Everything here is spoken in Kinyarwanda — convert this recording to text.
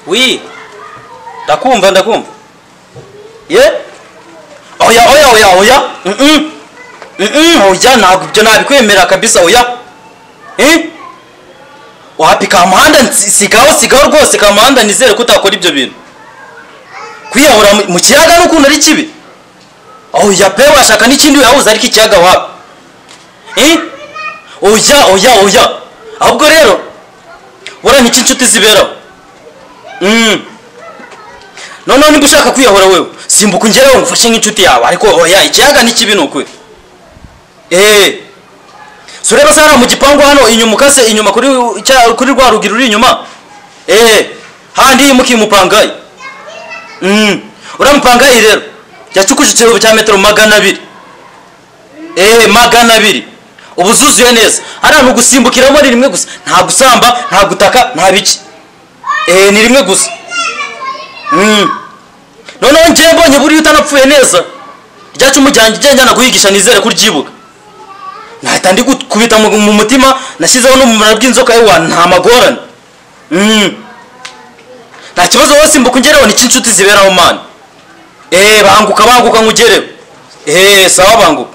wi ndakumva ndakumva ye oya oya oya oya mm mm oya ntabwo ibyo nabikwemerera kabisa oya eh wapi kamuhanda nsi- sigaho sigaho rwose kamuhanda nizere ko utakora ibyo bintu kwiyahura mu- mu kiyaga n'ukuntu ari kibi oya pe washaka n'ikindi wihahuza ariko ikiyaga wapi eh oya oya oya ahubwo rero bora niki inshuti ziberaho Mm. noneho niba ushaka kwiyahura wewe simbuka ungereho ngufashe nk'inshuti yawe ariko oya ikiyaga ni kibi ni ukuri eee si ureba se hariya mu gipangu hano inyuma ukase inyuma kuri cya- kuri rwa rugi ruri inyuma eee handi yimukiye umupangayi Mm. uriya mupangayi rero yacukuje ikiraro cya metero magana abiri eee magana abiri ubu zuzuye neza hariya ni ugusimbukiramo ni rimwe gusa nta gusamba nta gutaka nta biki eee ni rimwe gusa Mm. noneho njyewe mbonye buriya utanapfuye neza rya cumu ryanjye ugenda njyana kuyigisha nizere ko uryibuka nahita ndi kubita mu mu mutima nashyizeho n'umumaro bw'inzoka yewa nta magorane Mm. nta kibazo wose mbuka ungereho niki inshuti ziberaho mani eee banguka banguka nkugereho eee sawa banguka